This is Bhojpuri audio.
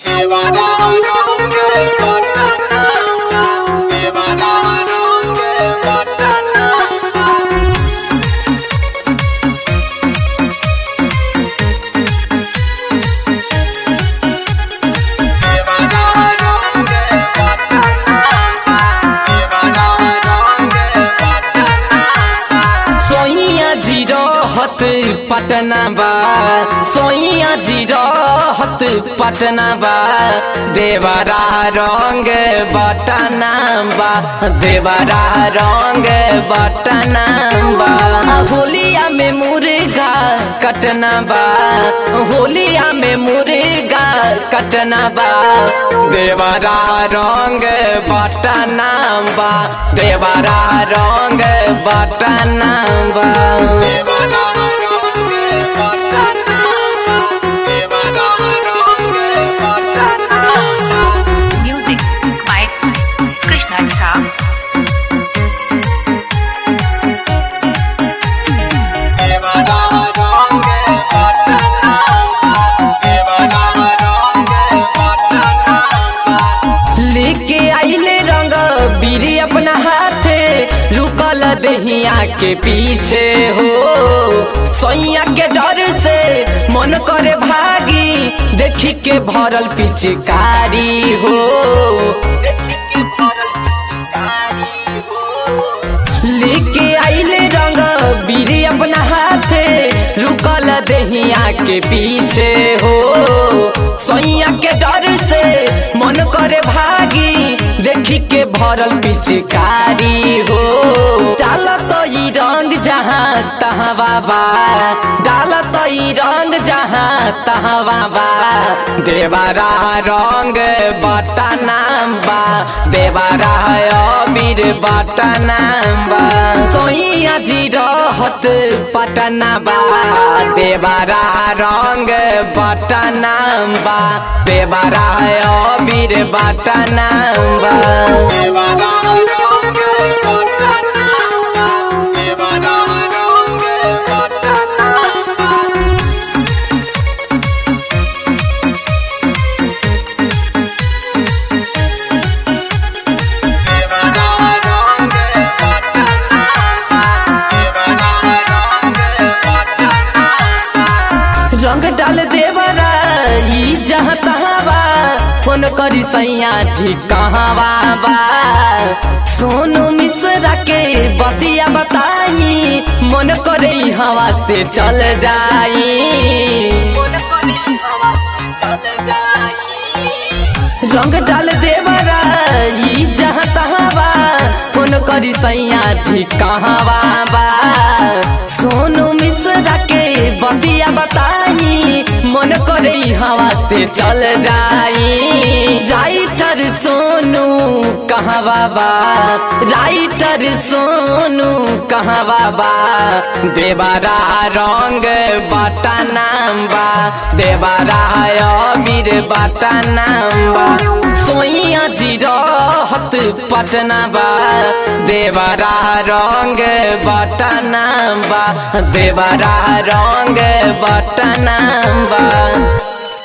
सोइया जी रहत पटना बा सोइया जी रहत पटना बा देवरा रंग बटना बा देवरा रंग बटना बा होलिया में मुर्गा कटना बा होलिया में मुर्गा कटना बा देवरा रंग बटना बा देवरा रंग बटना बा Music by Krishna Jha. लेके आइले रंग बीरी अपना हाथे लुकल दहिया के पीछे हो सैया के डर से मन करे भागी देखी के भरल पिचकारी हो देखी के भरल पिचकारी हो लेके आइले रंग बीरी अपना हाथे लुकल दहिया के पीछे हो सैया के डर से मन करे भागी देखी के भरल पिचकारी हो डाल तो ई रंग जहाँ तहाँ बाबा डाल तो ई रंग जहाँ तहाँ बाबा देवरा रंग बटना बा देवरा अबीर बटना बा सोइया जी रहत पटना बा देवरा रंग बटना बा देवरा अबीर बटना बा देवरा रंग बटना बा देवरा रंग बटना बा रंग डाल देवरा ई जहाँ तहाँ बा फोन करी सैया जी कहाँ बा सोनू मिश्रा के बतिया बताई मन करे ई हवा से चल जाई मन करे ई हवा से चल जाई रंग डाल देवरा ई जहाँ तहाँ बा फोन करी सैया जी कहाँ बा सोनू मिश्रा के बतिया बताई मन करे ई हवा से चल जाई राइटर सोनू कहाँ बाबा राइटर सोनू कहाँ बाबा देवरा रंग बटना बा देवरा अबीर बटना बा सोइया जी रहत पटना बा देवरा रंग बटना बा देवरा रंग बटना बा